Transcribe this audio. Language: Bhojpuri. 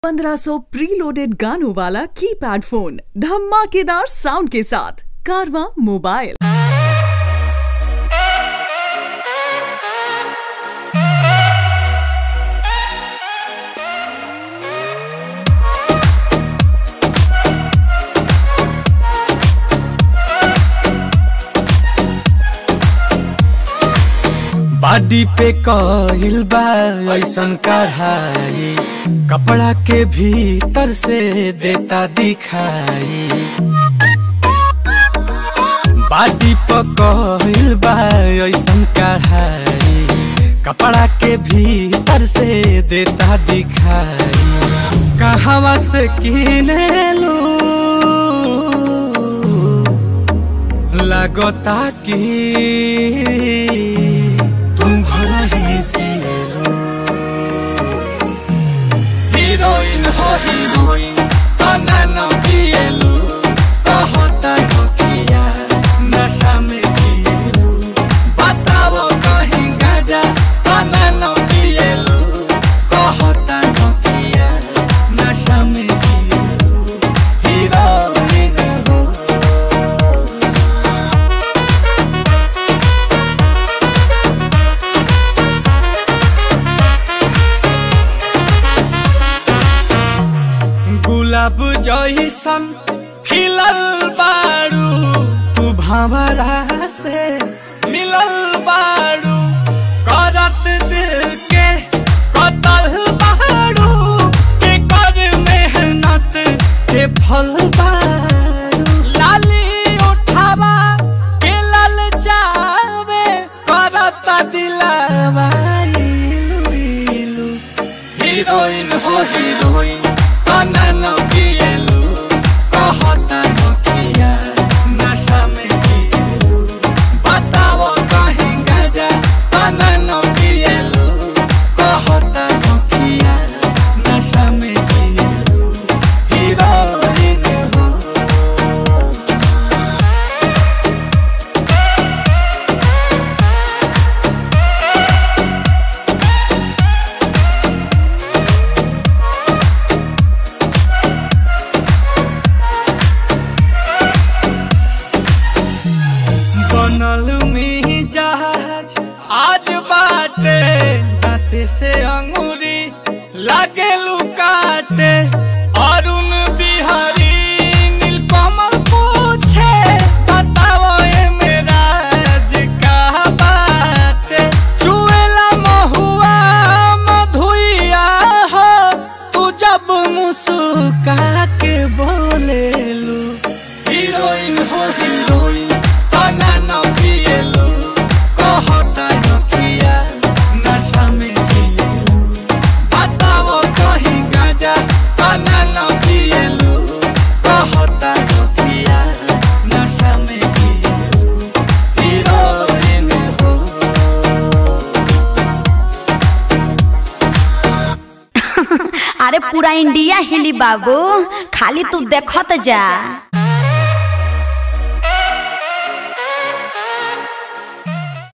1500 प्रीलोडेड गानों वाला कीपैड फोन धमाकेदार साउंड के साथ कारवा मोबाइल बाडी पे कइल बा ऐसन कढ़ाई कपड़ा के भीतर से देता दिखाई बाडी पे कइल बा ऐसन कढ़ाई कपड़ा के भीतर से देता दिखाई कहवा से किने लू लगता कि तुम घर ही से लो हीरोइन हो हीरोइन तना न पिएलू कहता हो किया नशा में जिएलू बताओ कहीं गाजा तना न पिएलू कहता हो किया नशा में जिएलू हीरोइन हो गुलाब जैसन खिलल बारू तू भंवरा से मिलल बारू करत दिल के कतल बारू के कर मेहनत के फल बारू लाली उठावा के लल जावे करत दिलावा इलू इलू हीरोइन हो हीरोइन तना न पिएलू कहता न किया नशा में जिएलू बताओ कहीं गाजा तना न पिएलू कहता न किया नशा में जिएलू हीरोइन हो बनल में जहाज आज बाटे दाते से अंगूरी लागे लुकाटे अरुण बिहारी नीलकमल पूछे बताओ ए मेरा का बाटे चुएला महुआ मधुइया हो तू जब मुस्का के बोलेलू हीरोइन हो हीरोइन तना न पिएलू कहता न किया नशा में जिएलू बताओ कहीं गाजा तना न पिएलू कहता न किया नशा में जिएलू हीरोइन हो अरे पूरा इंडिया हिली बाबू खाली तू देखत जा